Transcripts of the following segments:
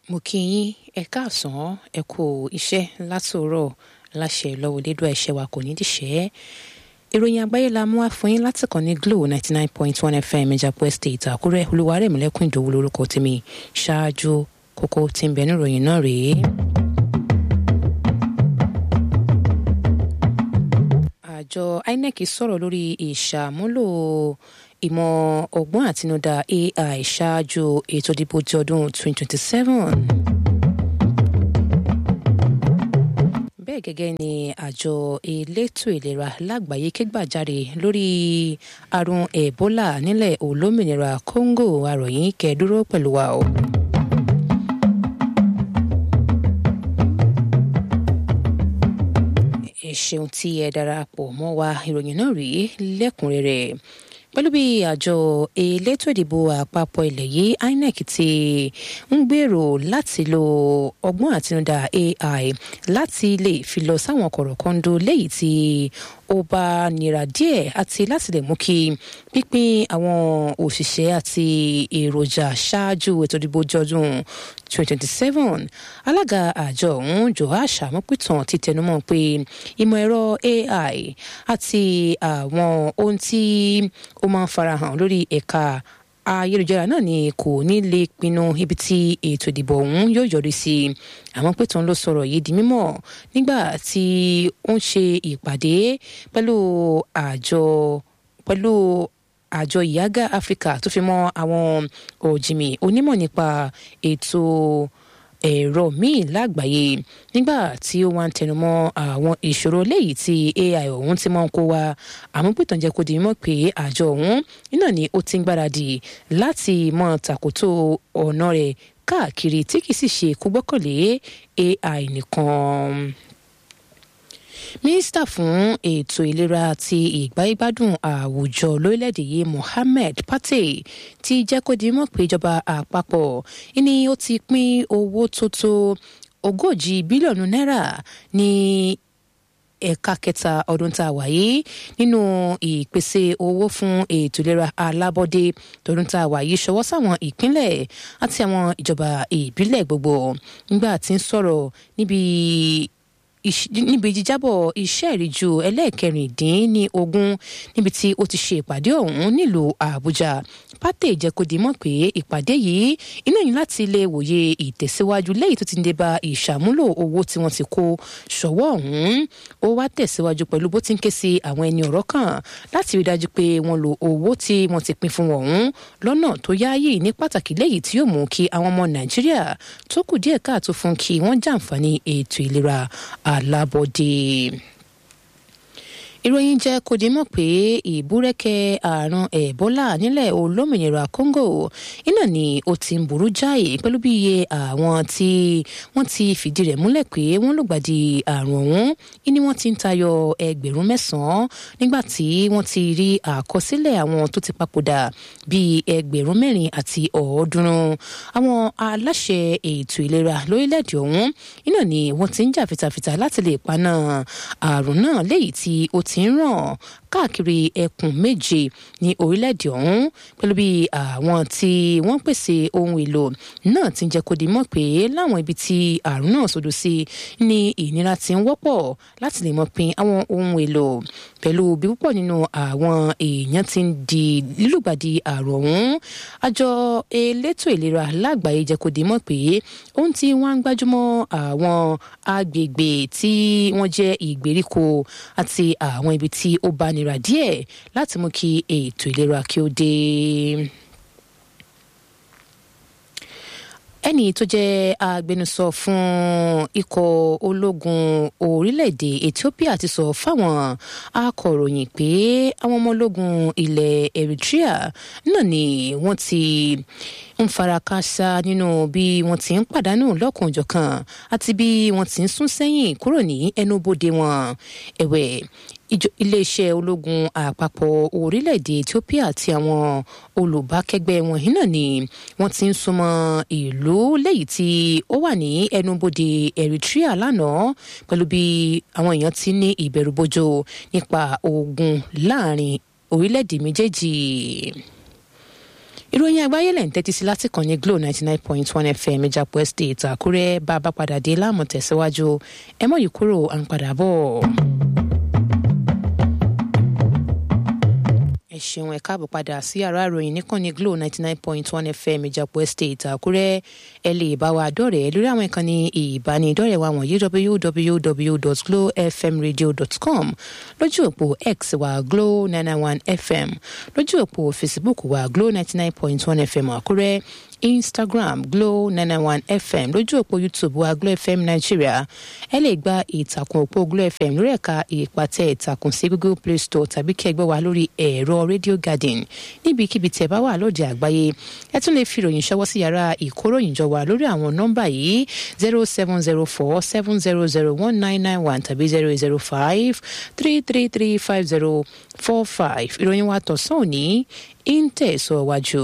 mo kí yín ẹ káàsán ẹ kú iṣẹ́ látòórọ̀ láṣẹ lọ́wọ́ lédò ẹ̀ṣẹ̀ wa kò ní dìṣẹ́ ìròyìn àgbáyé la mú wá fún yín láti kàn ní glo ninety nine point one fm ìjàpọ̀ estate àkúrẹ́ olúwarẹ̀mílẹ́kùn ìdòwú lórúkọ tèmi ṣáájú kókó tí ń bẹ ní ìròyìn náà rèé. àjọ inec sọ̀rọ̀ lórí ìṣàmúlò ìmọ̀ ọgbọ́n àtinúdá ai ṣáájú ètò ìdìbò ti ọdún 2027. bẹ́ẹ̀ gẹ́gẹ́ ni àjọ elétò ìlera lágbàáyé kégbàjarè lórí àrùn ebola nílẹ̀ olómìnira congo àròyìn kẹ́ẹ̀dúró pẹ̀lú wa o. ẹ ṣeun tí ẹ darapọ̀ mọ́ wa ìròyìn náà rí lẹ́kùnrẹ́rẹ́ pẹ̀lú bí àjọ elétò ìdìbò àpapọ̀ ilẹ̀ yìí inec ti ń gbèrò láti lo ọgbọ́n àtinúdá ai láti lè fi lọ sáwọn kọ̀rọ̀kọ́ńdó léyìí tí ó bá nira díẹ̀ àti láti lè mú kí pínpín àwọn òṣìṣẹ́ àti èròjà ṣáájú ètò ìdìbò jọdún 2027 alága àjọ ọ̀hún joash amopitan ti tẹnumọ́ pé ìmọ̀ ẹ̀rọ ai àti àwọn ohun tí ó máa ń farahàn lórí ẹ̀ka ayélujára náà ni kò ní lè pinnu ibi tí ètò ìdìbò ọ̀hún yóò yọrí sí àmọ́ pé tán ló sọ̀rọ̀ yìí di mímọ̀ nígbà tí ó ń ṣe ìpàdé pẹ̀lú àjọ pẹ̀lú àjọ ìyágá áfíríkà tó fi mọ́ àwọn òjìmì onímọ̀ nípa ètò ẹ̀rọ míì lágbàáyé nígbà tí ó wá ń tẹnumọ́ àwọn ìṣòro léyìí tí ai ọ̀hún ti máa ń kó wa àmúpìtàn jẹ́ kó di mímọ̀ pé àjọ ọ̀hún iná ni ó ti ń gbáradì láti mọ tàkótó ọ̀nà rẹ̀ káàkiri tí kì í sì ṣe kó gbọ́kànlé ai nìkan mínísítà fún ètò ìlera àti ìgbáyégbádùn àwùjọ lórílẹ̀‐èdè yìí mohammed pate ti jẹ́ kó di mọ̀ pé ìjọba àpapọ̀ ni ó ti pín owó tó tó ogójì bílíọ̀nù náírà ní ẹ̀ka kẹta ọdún tá a wà yìí nínú ìpèsè owó fún ètò ìlera alábọ́dé tọdún tá a wà yìí ṣọwọ́ sáwọn ìpínlẹ̀ àti àwọn ìjọba ìbílẹ̀ gbogbo nígbà tí ń sọ̀rọ̀ níbi níbi jíjábọ̀ iṣẹ́ ìríjú ẹlẹ́ẹ̀kẹrìndínní ogún níbi tí ó ti ṣe ìpàdé ọ̀hún nílùú àbújá pátẹ ìjẹkọdì mọ̀ pé ìpàdé yìí iná yìí láti lè wòye ìtẹ̀síwájú lẹ́yìn tó ti ń dé bá ìṣàmúlò owó tí wọ́n ti kó ṣọwọ́ ọ̀hún ó wá tẹ̀síwájú pẹ̀lú bó ti ń ké sí àwọn ẹni ọ̀rọ̀ kan láti rí dájú pé wọ́n lo owó tí wọ́n ti pín fún wọn ọ̀hún lọ́nà tó yááyì ní pàtàkì lẹ́yìn tí yóò mú kí àwọn ọmọ nàìjíríà tó kù díẹ̀ káàtó fún kí wọ́n jàǹfààní ètò ìlera alábọ́dé ìròyìn jẹ́ kó di mọ̀ pé ìbúrẹ́kẹ́ àrùn ẹ̀bólà nílẹ̀ olómìnira congo iná ni ó ti ń burú jáì pẹ̀lú bí iye àwọn tí wọ́n ti fìdí rẹ̀ múlẹ̀ pé wọ́n lùgbàdì àrùn ọ̀hún ni wọ́n ti ń tayọ ẹgbẹ̀rún mẹ́sàn-án nígbà tí wọ́n ti rí àkọsílẹ̀ àwọn tó ti papòdà bíi ẹgbẹ̀rún mẹ́rin àti ọ̀ọ́dúnrún àwọn aláṣẹ ètò ìlera lórílẹ̀‐èdè ọ̀hún iná ni wọ́n ti ń jà fitafita láti lè paná àrùn náà léyìí tí ó ti ń ràn káàkiri ẹkùn méje ní orílẹ̀-èdè ọ̀hún pẹ̀lú bí àwọn tí wọ́n pèsè ohun èlò náà ti ń jẹ́ kó di mọ̀ pé láwọn ibi tí àrùn náà sọdọ̀ sí ní ìnira ti ń wọ́pọ̀ láti lè mọ̀ pin àwọn ohun èlò pẹ̀lú bí púpọ̀ nínú àwọn èèyàn ti ń di lílùgbàdì àrùn ọ̀hún àjọ elétò ìlera lágbàáyé jẹ́ kó di mọ̀ pé ohun tí wọ́n ń gbájúmọ́ àwọn agbègbè tí wọ́n jẹ́ ìgbèríko àti àwọn ibi tí ó bá nira díẹ̀ láti mú kí ètò ìlera kí ó dé. ẹnì tó jẹ́ agbẹnusọ fún ikọ̀ ológun orílẹ̀-èdè Ethiopia ti sọ fáwọn akọ̀ròyìn pé àwọn ọmọ ológun ilẹ̀ Eritrea náà ni wọ́n ti ń farakásá nínú bí wọ́n ti ń pàdánù lọ́kùnjọ̀kan àti bí wọ́n ti ń sún sẹ́yìn kúrò ní ẹnubodè wọn ẹ̀wẹ̀ iléeṣẹ́ ológun àpapọ̀ orílẹ̀-èdè Ethiopia àti àwọn olùbákẹ́gbẹ́ wọn yìí náà ni wọ́n ti ń súnmọ́ ìlú lẹ́yìn tí ó wà ní ẹnubodè Eritrea lánàá pẹ̀lú bí àwọn èèyàn ti ní ìbẹ̀rùbojo nípa ogun láàrin orílẹ̀-èdè méjèèjì ìròyìn àgbáyé lẹ̀ ń tẹ́tí sí láti kàn ní glo ninety nine point one fm ìjàpọ̀ estate àkúrẹ́ bá a bá padà dé láàmú tẹ̀síwájú ẹ mọ̀ yìí kúrò à ń padà bọ̀. ẹ ṣeun ẹ káàbọ̀ padà sí yàrá ìròyìn níkànnì glo ninety nine point one fm ìjàpọ̀ estate àkúrẹ́ ẹ lè bá wa dọ̀rẹ́ lórí àwọn ìkànnì ìbánidọ́rẹ̀ẹ́ wa wọ̀nyí www.glowfmradio.com lójú òpó x wa glo nine nine one fm lójú òpó facebook wa glo ninety nine point one fm àkúrẹ́ instagram glo nine nine one fm lójú òpó youtube wa glo fm nigeria ẹ lè gba ìtàkùn òpó glo fm lórí ẹ̀ka ìpàtẹ ìtàkùn sí google play store tàbí kẹgbẹ́ wa lórí ẹ̀rọ radio garden níbikíbi tẹ́ bá wà lóde àgbáyé ẹ tún lè fi ìròyìn ṣọwọ́ sí yàrá ìkóròyìnjọ wa lórí àwọn nọ́mbà yìí zero seven zero four seven zero zero one nine nine one tàbí zero zero five three three three five zero four five ìròyìn wa tọ̀sán òní ń tẹ̀síwájú.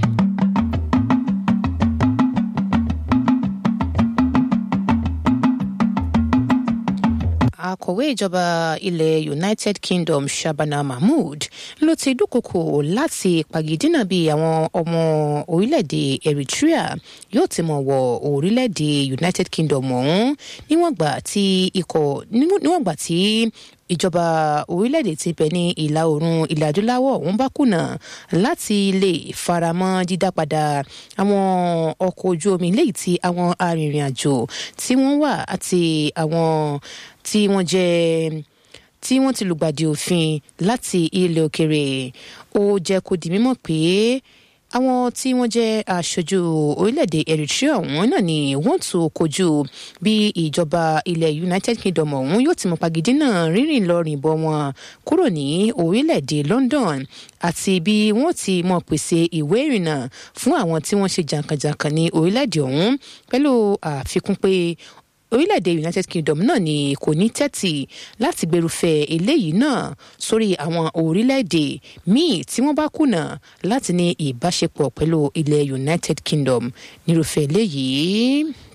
akọ̀wé ìjọba ilẹ̀ united kingdom shabana mahmood ló ti dúnkokò láti pàgídínà bí àwọn ọmọ orílẹ̀-èdè eritrea yóò ti mọ̀ wọ orílẹ̀-èdè united kingdom ọ̀hún níwọ̀n gbà tí ikọ̀ níwọ̀n gbà tí ìjọba orílẹ̀-èdè ti bẹ̀ ní ìlà oòrùn ilẹ̀ adúláwọ̀ ọ̀hún bá kùnà láti lè faramọ́ dídá padà àwọn ọkọ̀ ojú omi léyìí tí àwọn arìnrìn-àjò tí wọ́n wà àti àwọn tí wọ́n jẹ́ tí wọ́n ti lùgbàdì òfin láti ilẹ̀ òkèrè ó jẹ́ kó di mímọ̀ pé àwọn tí wọ́n jẹ́ aṣojú orílẹ̀-èdè eritrea ọ̀hún náà ni wọ́n tún kojú bí ìjọba ilẹ̀ united kingdom ọ̀hún yóò ti mọ pagidínà rírìn lọ rìnbọ̀ wọn kúrò ní orílẹ̀-èdè london àti bí wọ́n ti mọ pèsè ìwé ìrìnnà fún àwọn tí wọ́n ṣe jàǹkànjàǹkàn ní orílẹ̀-èdè ọ̀hún pẹ̀lú àfikún pé orílẹ̀-èdè united kingdom náà ni kò ní tẹ́tì láti gbèrúfẹ́ eléyìí náà sórí àwọn orílẹ̀-èdè míì tí wọ́n bá kùnà láti ní ìbáṣepọ̀ pẹ̀lú ilẹ̀ united kingdom nírúfẹ́ eléyìí.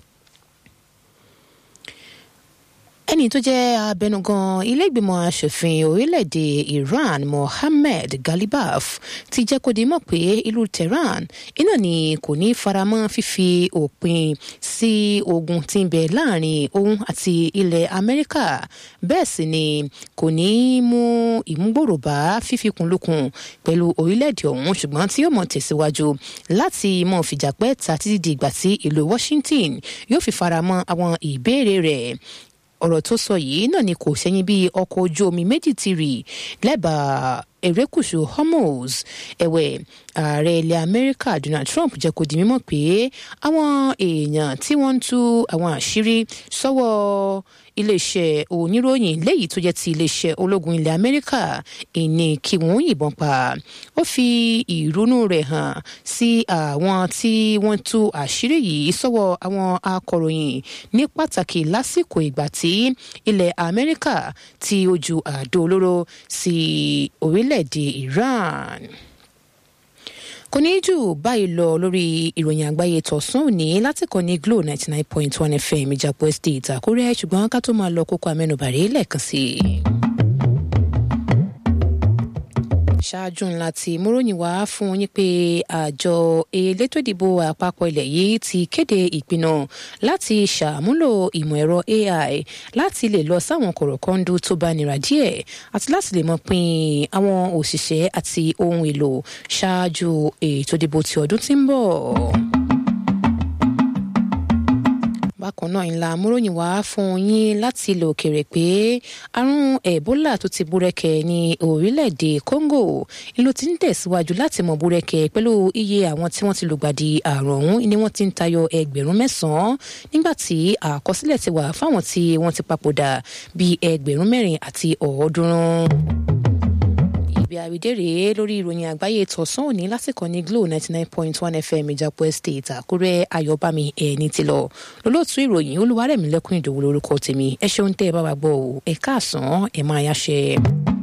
ẹni tó jẹ́ abẹnugan iléègbìmọ̀ asòfin orílẹ̀-èdè iran mohammed galibaf ti jẹ́ kó di mọ̀ pé ìlú tehran iná ni kò ní faramọ́ fífi òpin sí ogun tí ń bẹ láàrin òun àti ilẹ̀ amẹ́ríkà bẹ́ẹ̀ sì ni kò ní mú ìmúgbòrò bá fífikùnlukùn pẹ̀lú orílẹ̀-èdè ọ̀hún ṣùgbọ́n tí yóò mọ̀ tẹ̀síwájú láti mọ̀ fìjàpẹ́ ta títí di ìgbà tí ìlú washington yóò fi faramọ́ àwọn ìbéèrè rẹ̀ ọ̀rọ̀ tó sọ yìí náà ni kò sẹ́yìn bí ọkọ̀ ojú omi méjì ti rì lẹ́bàá erékùṣù hormuz ẹ̀wẹ̀ ààrẹ ilẹ̀ amẹ́ríkà donald trump jẹ́ kó di mímọ̀ pé àwọn èèyàn tí wọ́n ń tú àwọn àṣírí sọ́wọ́ iléeṣẹ́ oníròyìn léyìí tó jẹ́ ti iléeṣẹ́ ológun ilẹ̀ amẹ́ríkà ìní kí wọ́n yìnbọn pa ó fi ìrúnú rẹ̀ hàn sí àwọn tí wọ́n tú àṣírí yìí sọ́wọ́ àwọn akọ̀ròyìn ní pàtàkì lásìkò ìgbà tí ilẹ̀ amẹ́ríkà ti ojú àdó olóró sí orílẹ̀-èdè iran kò ní jù báyìí lọ lórí ìròyìn àgbáyé tọ̀sán òní láti kàn ní glo ninety nine point one fm ìjàpọ̀ estate àkúrẹ́ ṣùgbọ́n ká tó máa lọ kókó amẹ́nubàrẹ́ lẹ́ẹ̀kan sí i. ṣáájú ńlá tí múròyìn wá fún yín pé àjọ elétò ìdìbò àpapọ̀ ilẹ̀ yìí ti kéde ìpinnu láti ṣàmúlò ìmọ̀ ẹ̀rọ ai láti lè lọ sáwọn kọ̀rọ̀kọ́ndú tó bá nira díẹ̀ àti láti lè mọ pín àwọn òṣìṣẹ́ àti ohun èlò ṣáájú ètò ìdìbò ti ọdún tí ń bọ̀ bákan náà ńlá múròyìn wá fún yín láti ilẹ̀ òkèèrè pé àrùn ebola tó ti búrẹ́kẹ̀ ní orílẹ̀-èdè congo ló ti ń tẹ̀síwájú láti mọ̀ búrẹ́kẹ̀ pẹ̀lú iye àwọn tí wọ́n ti lùgbàdì àrùn ọ̀hún ni wọ́n ti ń tayọ ẹgbẹ̀rún mẹ́sàn-án nígbà tí àkọsílẹ̀ ti wà fáwọn tí wọ́n ti papòdà bíi ẹgbẹ̀rún mẹ́rin àti ọ̀ọ́dúnrún ibi àrídèrè lórí ìròyìn àgbáyé tọ̀sán òní lásìkò ní glo ninety nine point one fm ìjàpọ̀ estate àkúrẹ́ ayọ̀bámi ẹni tí lọ lólótú ìròyìn olúwarẹ̀mí lẹ́kùn ìdòwú lórúkọ tèmi ẹ ṣeun tẹ́ ẹ bá wa gbọ́ ọ ẹ káàsán ẹ máa yáṣẹ́.